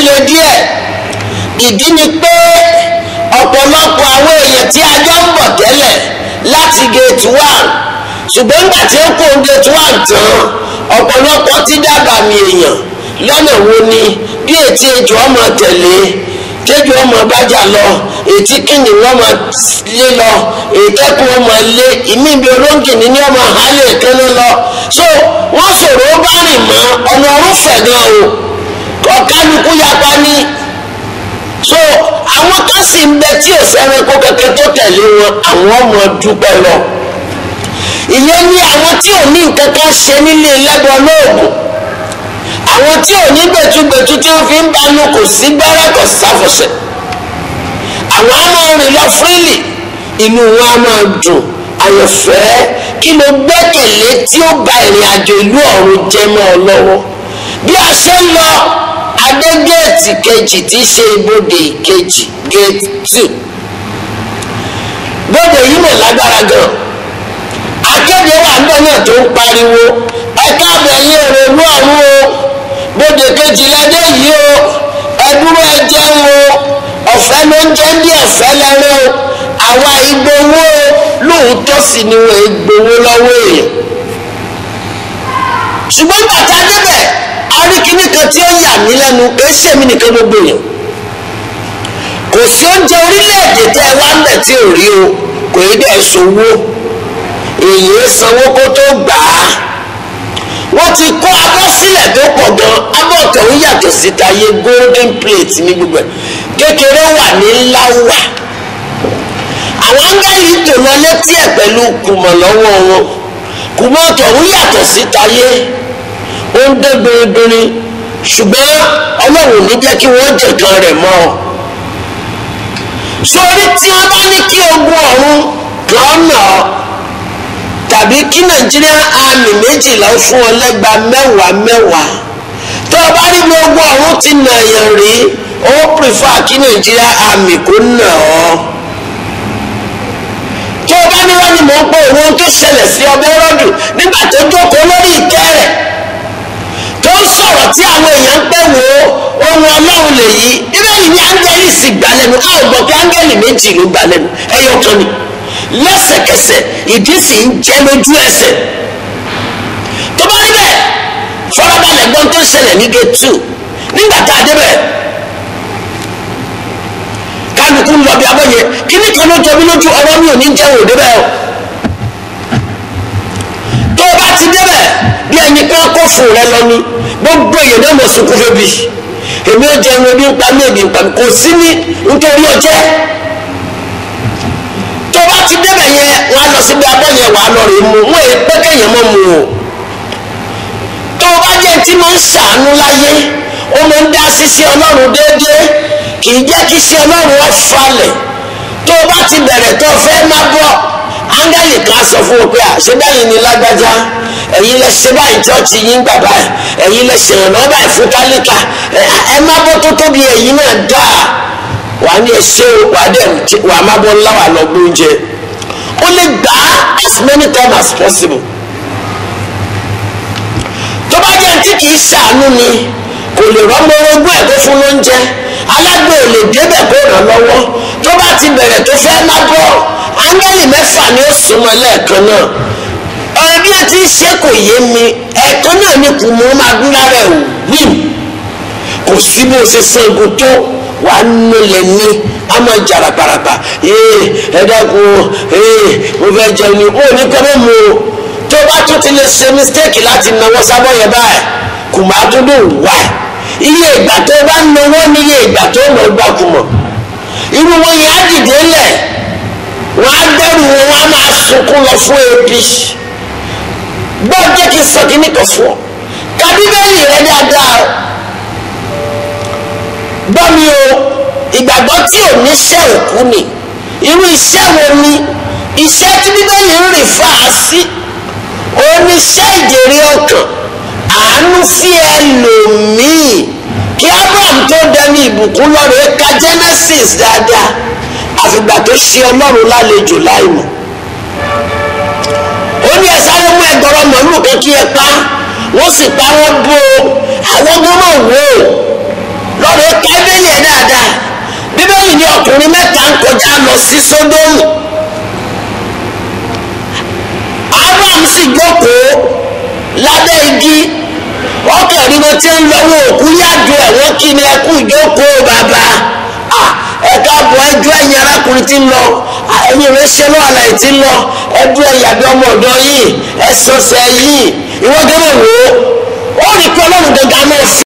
le díẹ̀ ìdí ni pé ọ̀pọ̀lọpọ̀ àwọn èèyàn tí a jọ ń bọ̀ tẹ́lẹ̀ láti gate one ṣùgbọ́n nígbà tí ó kó gate one tán ọ̀pọ̀lọpọ̀ ti dábàá mi èèyàn lọ́nà wo ni bí ètí ejò ọmọ tẹ̀lé tẹ́jú ọmọ bájà lọ ètí kìnnì wọn máa lé lọ ètẹ́kùn ọmọ lé ìmí ibi olóńgìní ní ọmọ àhálẹ̀ ìkànnì lọ so wọ́n sọ̀rọ̀ ó bá rìn mọ́ ọ̀nà ọ̀rùnfẹ̀ gan o ọ̀kálukú yapa ní so àwọn kan sì ń bẹ tí ò fẹ́ràn kó kẹ̀kẹ́ tó tẹ̀lé wọn àwọn ọmọ dúpẹ́ lọ ìyẹn ní àwọn tí ò ní nǹkan kan ṣe nílé lẹ́bọ̀ lóògùn àwọn tí ò ní gbẹ̀tugbẹ̀tu tí wọ́n fi ń banu kò sí gbẹ́rẹ́ kò sáfọ̀sẹ̀ àwọn á máa rìn lọ fúrìlì inú wọn á máa dùn àyànfẹ́ kí ló gbẹ́kẹ̀lé tí ó ba ìrìn àjò ìlú ọ̀run jẹ́ mọ́ ọ lọ́wọ́ bí a ṣe ń lọ adé géètì kejì tí í ṣe ibodè kejì géètì two bóde yìí mọ̀ lágbára gan akéde wà ń bọ̀ náà tó ń pariwo ẹ káàbọ̀ ẹ̀yìn èrò ìlú ọ̀run o bóde kejì lẹ́dẹ̀ yìí o ẹ dúró ẹ jẹun o ọ̀fẹ́ ló ń jẹ́ bí ọ̀fẹ́ lẹ́rẹ́ o àwa ìgbowó o lóòótọ́ sì ni wọ́n ìgbowó lọ́wọ́ èèyàn ṣùgbọ́n bàtà débẹ̀ aríkíní kan tí ó yà mí lẹ́nu kì í ṣèmi nìkan gbogbo èèyàn kò sí oúnjẹ orílẹ̀-èdè tẹ́ ẹ wá ń bẹ̀ tí ò rí o kò í dẹ̀ ṣòwò èyí sanwó kó tó gbà á wọ́n ti kó abọ́ sílẹ̀ tó pọ̀ gan abọ́ tọ̀hún yàtọ̀ sí tayé golden plate ní gbogbo ẹ̀ kékeré wà ní ńlá wà àwọn áńgẹ́lì tò lọ létí ẹ̀ pẹ̀lú kùmọ̀ lọ́wọ́ wọn kùmọ̀ tọ̀hún yàtọ̀ sí tayé ó ń dé gbèrègbèrè ṣùgbọ́n ọlọ́run ní jẹ́ kí wọ́n jẹ̀kan rẹ̀ mọ́ ọ sórí tí wọ́n bá ní kí ogun ọ̀run kan nà ọ́ tàbí kí nàìjíríà àmì méjìlá ó fún ọ lẹ́gba mẹ́wàá mẹ́wàá tó o bá rí bí ogun ọ̀run ti nà yàn rí ó pèfà kí nàìjíríà àmì kó nà ọ́ tó o bá ní wọ́n ní mò ń pọ̀ òun tó ṣẹlẹ̀ sí ọbẹ̀ rọ́dù nígbà tó jókòó lórí ìtẹ́ rẹ̀ tó ń sọ̀rọ̀ tí àwọn èèyàn ń pẹ́ wò ó ohun ọlọ́run lèyí bíbélì ní áńgẹ́lì sì gbà lẹ́nu a ò gbọ́ pé áńgẹ́lì méjì ló gbà lẹ́nu ẹyọ kan ni lẹ́sẹ̀kẹsẹ̀ ìdí sì ń jẹ́ lójú ẹsẹ̀ tó bá rí bẹ́ẹ̀ fọlábalẹ̀ gbọ́n tó ń ṣẹlẹ̀ ní gate two nígbà tá a débẹ̀ kálukú ń lọ bí abọ́yẹ kíní kan ló jọ mí lójú ọ̀rọ̀ mi ò ní jẹ́ òde bẹ́ẹ̀ o tó o bá ti débẹ̀ bí ẹni pé kó fún rẹ lọ ni gbogbo èèyàn náà mọ̀ sunkún fẹ́bi èmi ò jẹun ebi ń pa mí ebi ń pa mí kò sí ní nítorí ọjẹ́ tó o bá ti débẹ̀ yẹn wọ́n á lọ síbi abọ́ yẹn wàá lọ rè mu wọ́n èyí pé kéèyàn mọ̀ mu o tó o bá jẹ́ tí máa ń ṣàánú láyé ó máa ń dá sísí ọlọ́run déédéé kì í jẹ́ kí sí ọlọ́run ó falẹ̀ tó o bá ti bẹ̀rẹ̀ tó o fẹ́ má bọ̀ áńgẹ́lì kan sọ fún wọn pé àṣebáyìí ni lágbájá ẹ̀yin lẹ ṣe báyìí chọ́ọ̀chì yín gbà báyìí ẹ̀yin lẹ ṣèrànlọ́wọ́ báyìí fún tálíkà ẹ má bọ́ tó tóbi ẹ̀yin náà dáa wàá ní ẹṣẹ́ wàá dẹ̀ wàá má bọ́ ńlá wà lọ gbóúnjẹ ó lè gbà á as many times as possible tó bá jẹ́ tí kì í ṣàánú ni kò lè rọ́mọ ogún ẹ̀ tó fún lóúnjẹ alágbè ò lè débẹ̀ kó ràn lọ́wọ́ tó bá ti bẹ̀rẹ̀ tó fẹ́ má bọ́ áńgẹ́lì mẹ́fà ni ó súnmọ́ lẹ́ẹ̀kan náà ọ̀rọ̀ bí wọ́n ti ń ṣe kò yé mi ẹ̀ẹ̀kan náà ni kò mú máa dún lára ẹ̀ wíìm kò sí bó ṣe sangun tó wàá nílẹ̀ ní a máa jàrà parapa ee ẹ dákun ee mo fẹ́ jẹun ni ó ní kọ́ mọ́ mu o tó bá tún ti lè ṣe mistake láti náwó sábọ̀ yẹn báyìí kò máa tún dùn wá iye ìgbà tó bá náwó ní iye ìgbà tó mọ̀ gbà kù mọ̀ irú wọn yẹn á dìde lẹ̀ wọ́n á dẹ́rù wọn wọ́n á máa sunkún lọ fún ebi gbọ́ jẹ́ kí n sọ kí ní kò fún ọ ka bíbélì rẹ dáadáa o gbọ́ mi o ìgbàgbọ́ tí ò ní ṣẹ́ òkú ni irú iṣẹ́ wo ni iṣẹ́ tí bíbélì ń rìn fà á sí oníṣẹ́ ìjèrè ọkàn àánú sí ẹlòmíì kí abraham tó dẹni ìbùkún lọ́rọ̀ ka genesis dáadáa àfìgbà tó ṣe ọlọ́run lálejò láìmọ̀ ó ní ẹ sáré mú ẹgbọrọ màálù kan kí ẹ pa wọ́n sì pa wọ́n bó o àwọn gbọ́dọ̀ wò ó lọ́rọ̀ ní ọkùnrin mẹ́ta ń kọjá lọ sí sódómù abraham sì jókòó lábẹ́ igi ọkàn ní wọn ti ń lọ́wọ́ òkú yájú ẹ̀ wọ́n kí ni ẹkú ìjókòó bàbá ẹ káàbọ̀ ẹjọ́ ẹ̀yin arákùnrin tí ń lọ ẹ̀yin ìrẹsẹ̀ náà àlàyé tí ń lọ ẹjọ́ ẹ̀yàbí ọmọ ọ̀dọ́ yìí ẹ̀sọ̀sẹ̀ yìí ìwọ́n gẹ́gẹ́ wò ó ó rí pé ọlọ́run gẹ́gẹ́ náà